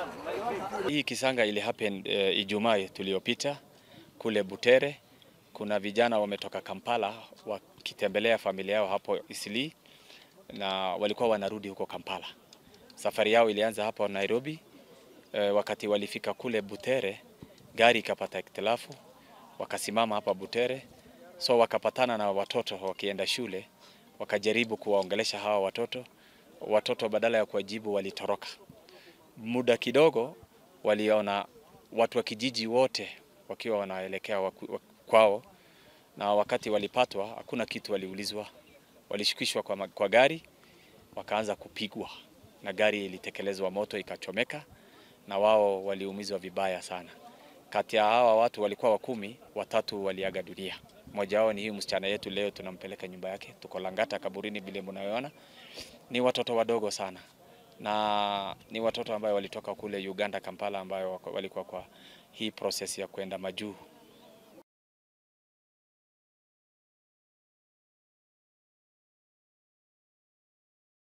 Hii kisanga ili happen uh, Ijumaa tuliyopita kule Butere. Kuna vijana wametoka Kampala wakitembelea familia yao hapo Isili na walikuwa wanarudi huko Kampala. Safari yao ilianza hapo Nairobi. Uh, wakati walifika kule Butere, gari ikapata ikhtilafu, wakasimama hapa Butere, so wakapatana na watoto wakienda shule, wakajaribu kuwaongelesha hawa watoto. Watoto badala ya kuwajibu walitoroka. Muda kidogo waliona watu wa kijiji wote wakiwa wanaelekea waku, kwao, na wakati walipatwa hakuna kitu waliulizwa, walishukishwa kwa, kwa gari wakaanza kupigwa na gari ilitekelezwa moto ikachomeka, na wao waliumizwa vibaya sana. Kati ya hawa watu walikuwa wakumi, watatu waliaga dunia. Mmoja wao ni hii msichana yetu, leo tunampeleka nyumba yake, tuko Langata kaburini, vile mnayoona. Ni watoto wadogo sana na ni watoto ambayo walitoka kule Uganda Kampala, ambayo walikuwa kwa hii process ya kwenda majuu